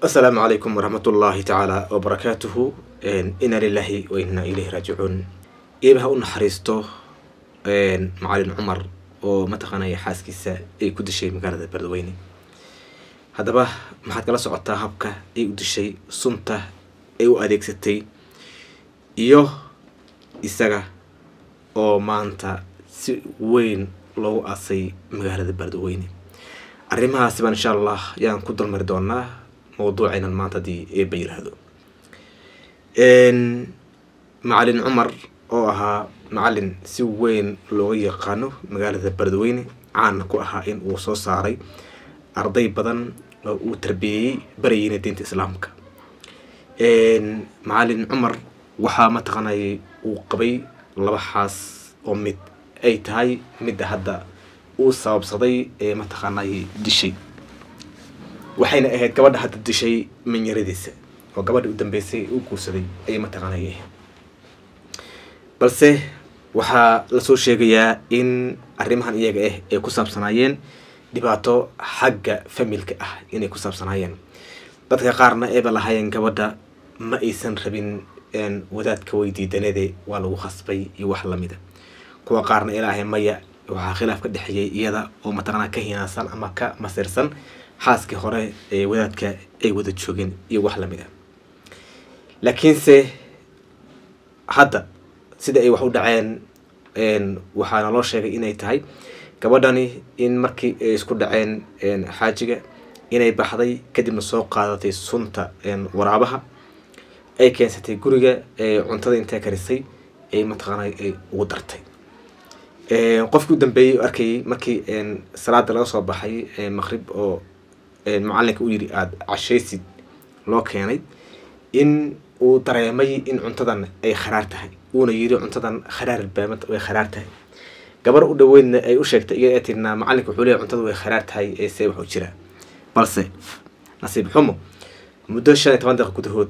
asalaamu calaykum waraxmat ullaahi tacaala wabarakaatuhu ina lilahi wa inaa ilayhi raajicuun eeba ha u naxariisto macalin cumar oo mataqaanaya xaaskiisa ay ku dishay magaalada beledweyne haddaba maxaad kala socotaa habka ay u dishay sunta ay u adeegsatay iyo isaga oo maanta si weyn loogu aasay magaalada beledweyne arrimahaasi baan insha allah yaan ku dulmari doonaa mawduucaynan maanta haddii eeba yiraahdo macalin cumar oo ahaa macalin si weyn looga yaqaano magaalada beledweyne caana ku ahaa in uu soo saaray arday badan oo uu tarbiyeeyey barayeyna diinta islaamka macalin cumar waxaa mataqaanay uu qabay laba xaas oo mid ay tahay midda hadda uu sababsaday ee mataqaanay dishay waxayna ahayd gabadha hadda dishay manyaradiisa oo gabadha u dambeysay u guursaday ayay mataqaanay ahayd balse waxaa lasoo sheegayaa in arrimahan iyaga ah ay ku saabsanaayeen dhibaato xagga familka ah inay ku saabsanaayeen dadka qaarna eeba lahaayeen gabadha ma aysan rabin wadaadka weydiidanade waa lagu khasbay iyo wax lamida kuwa qaarna ilaahay maya waxaa khilaaf ka dhexeeyay iyada oo mataqaanaa ka hinaansan ama ka masirsan xaaskii hore ee wadaadka ay wada joogeen iyo wax lamid a laakiinse hadda sida ay wax u dhaceen waxaana loo sheegay inay tahay gabadhani in markii ay isku dhaceen xaajiga inay baxday kadibna soo qaadatay sunta waraabaha ay keensatay guriga cuntada intay karisay ay mataqaana ay ugu dartay qofkii u dambeeyey oo arkayay markii salaada laga soo baxay maqrib oo macalinka u yidhi aada cashaysid loo keenay in uu dareemay in cuntadan ay kharaar tahay uuna yidhi cuntadan kharaar baamad way kharaar tahay gabar u dhaweydna ay u sheegtay iyada ee tirnaa macalinka wuxuu leeyahy cuntada way kharaar tahay ee see wuxuu jiraa balse nasiib xumo muddo shan iyo toban daqiiq gudahood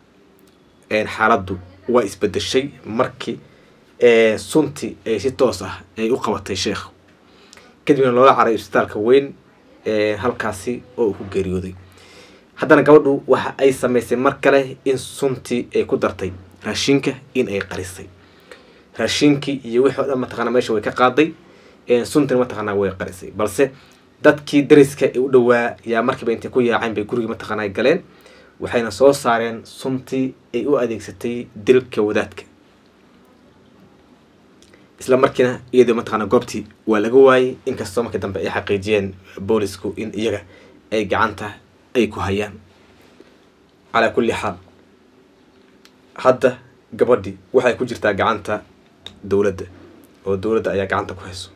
xaaladdu waa isbedeshay markii sunti ay si toos ah ay u qabatay sheekh kadibna loola caray isbitaalka weyn halkaasi oo uu ku geeriyooday haddana gabadhu waxa ay samaysay mar kale in suntii ay ku dartay raashinka in ay qarisay raashinkii iyo wixii o dhan mataqana meesha way ka qaaday suntina mataqaanaa way qarisay balse dadkii dariska ee u dhowaa yaa markiiba intay ku yaaceen bay gurigii mataqaanaa galeen waxayna soo saareen suntii ay u adeegsatay dilka wadaadka isla markiina iyadoo mataqaana goobtii waa laga waayey inkastoo markii dambe ay xaqiijiyeen boolisku in iyaga ay gacanta ay ku hayaan calaa kulli xaal hadda gabadhii waxay ku jirtaa gacanta dowladda oo dowladda ayaa gacanta ku hayso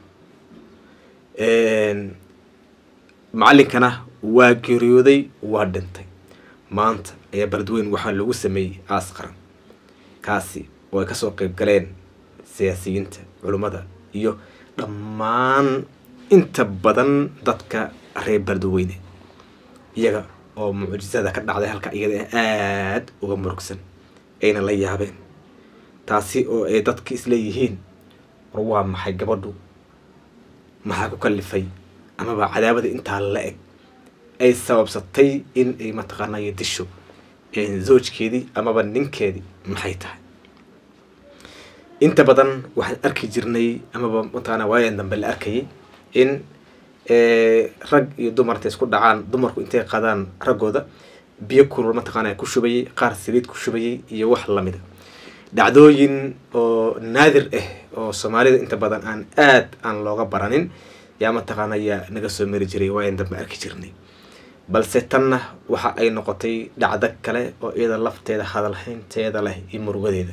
macalinkana waa geeriyooday waa dhintay maanta ayaa beledweyn waxaa loogu sameeyey aas qaran kaasi oo ay kasoo qeyb galeen siyaasiyiinta culummada iyo dhammaan inta badan dadka reer beledweyne iyaga oo mucjisada ka dhacday halka iyada aada uga murugsan ayna la yaabeen taasi oo ay dadka isleeyihiin war waa maxay gabadhu maxaa ku kalifay amaba cadaabada intaa la eg ay sababsatay in ay mataqaanay disho zoojkeedii amaba ninkeedii maxay tahay inta badan waxaan arki jirnay amaba mataqaana waayan dambe la arkayay in rag iyo dumar intay isku dhacaan dumarku intay qaadaan raggooda biyo kulul mataqaana ku shubayay qaar saliid ku shubayay iyo wax lamida dhacdooyin oo naadir ah oo soomaalida inta badan aan aad aan looga baranin yaa mataqaana yaa naga soo mari jiray waayan dambe arki jirnay balse tanna waxa ay noqotay dhacdo kale oo iyada lafteeda hadalhaynteeda leh iyo murugadeeda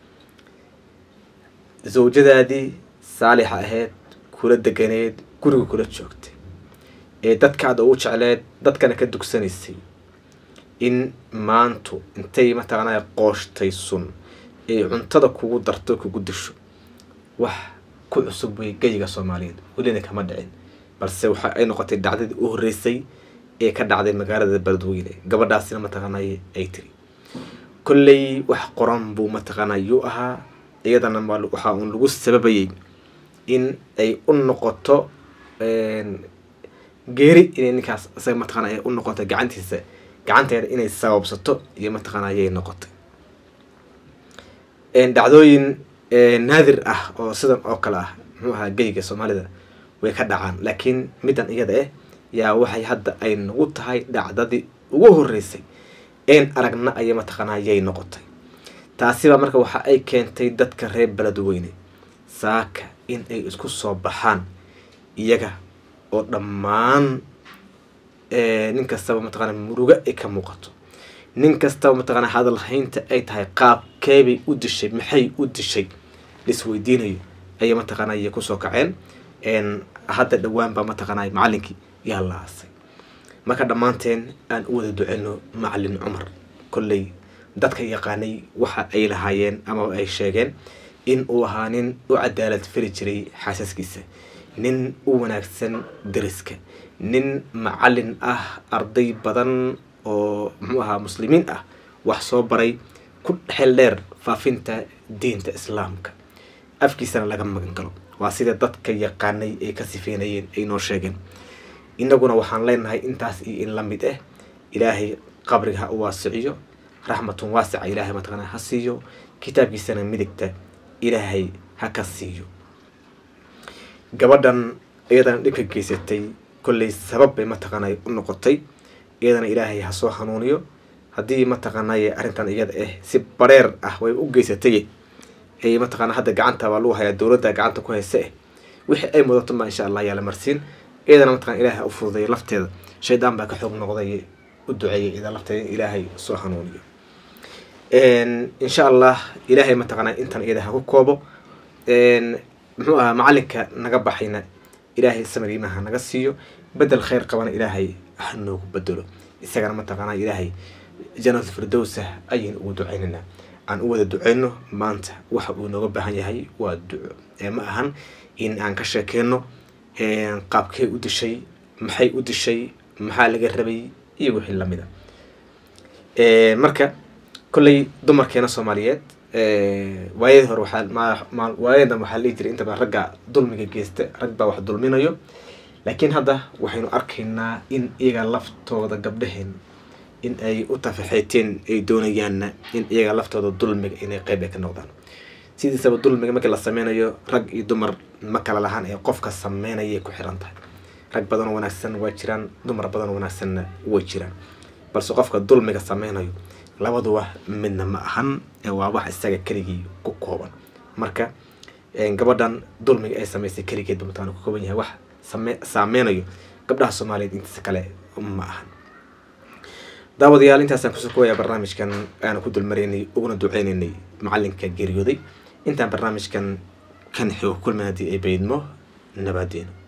zawjadaadii saalixa ahayd kula deganeed guriga kula joogtay ee dadkaada ugu jecleed dadkana ka dugsanaysay in maantu intay mataqaanaa qooshtay sun ay cuntada kugu darto kugu disho wax ku cusub way geyiga soomaaliyeed welina kama dhicin balse waxa ay noqotay dhacdadii u horreysay ee ka dhacday magaalada beledweyne gabadhaasina mataqaanay ay tiri kolley wax qoran buu mataqaanaa yuu ahaa iyadana waxaa uun lagu sababayay in ay u noqoto geeri inay ninkaas isaga mataqaana ay u noqoto gacantiisa gacanteeda inay sababsato iyo mataqaana ayay noqotay dhacdooyin naadir ah oo sidan oo kale ah muxuu ahaa geyga soomaalida way ka dhacaan laakiin middan iyada ah yaa waxay hadda ay nagu tahay dhacdadii ugu horeysay een aragna ayay mataqaana ayay noqotay taasiba marka waxa ay keentay dadka reer beledweyne saaka in ay isku soo baxaan iyaga oo dhammaan nin kastaba mataqaana murugo ay ka muuqato nin kastaba mataqaana hadalhaynta ay tahay qaabkeebay u dishay maxay u dishay laisweydiinayo ayay mataqaana ayay kusoo kaceen hadda dhowaan baa mataqaana macalinkii yaa la aasay marka dhammaanteen aan u wada duceyno macalin cumar kolley dadka yaqaanay waxa ay lahaayeen ama ay sheegeen in uu ahaa nin u cadaalad fari jiray xaasaskiisa nin u wanaagsan dariska nin macalin ah arday badan oo muxuu ahaa muslimiin ah wax soo baray ku xel dheer faafinta diinta islaamka afkiisana laga magan galo waa sida dadka yaqaanay ay ka sifeynayeen ay noo sheegeen inaguna waxaan leenahay intaas iyo in la mid ah ilaahay qabriga ha u waasiciyo raxmatun waasica ilaahay mataqaana ha siiyo kitaabkiisana midigta ilaahay ha ka siiyo gabadhan iyadana dhibka geysatay kolley sabab bay mataqaanay u noqotay iyadana ilaahay ha soo hanuuniyo haddii mataqaanay arrintan iyada ah si bareer ah way u geysatay ay mataqaana hadda gacanta baa lagu hayaa dowladda gacanta ku haysa eh wixii ay mudato ma insha allah yaa la marsiin iyadana mataqana ilahay ha u fududeeya lafteeda shaydaan baa ka xoog noqday u duceeyay iyada lafteeda in ilaahay soo hanuuniyo insha allah ilaahay mataqaana intan iyada ha ku koobo muxuu ahaa macalinka naga baxayna ilaahay samariimaha naga siiyo bedel khayr qabana ilaahay ha noogu bedelo isagana mataqaana ilaahay janat firdowsa ayaynu ugu duceynaynaa aan u wada duceyno maanta waxa uu nooga baahan yahay waa duco ma ahan in aan ka sheekeyno qaabkee u dishay maxay u dishay maxaa laga rabay iyo wixii lamida marka kolley dumarkeena soomaaliyeed waayadii hore waxaa waayadan waxaa dhihi jiray inta badan ragga dulmiga geysta rag baa wax dulminayo laakiin hadda waxaynu arkaynaa in iyaga laftooda gabdhaheen in ay u tafaxeeteen ay doonayaanna in iyaga laftooda dulmiga inay qeyb ay ka noqdaan sidiisaba dulmiga markii la sameynayo rag iyo dumar ma kala lahaan ee qofka sameynayay ku xiran tahay rag badan oo wanaagsan waa jiraan dumar badan oo wanaagsanna way jiraan balse qofka dulmiga sameynayo labaduba midna ma ahan waa wax isaga keligii ku kooban marka gabadhan dulmiga ay sameysay keligeedba mataqana ku kooban yahay wax same saameynayo gabdhaha soomaaliyeed intiisa kale ma ahan daawadayaal intaasaan kusoo koowayaa barnaamijkan aanu ku dulmaraynay uguna duceynaynay macalinka geeriyooday intaan barnaamijkan kan xigo kulmin haddii ay baydmo nabaadeeno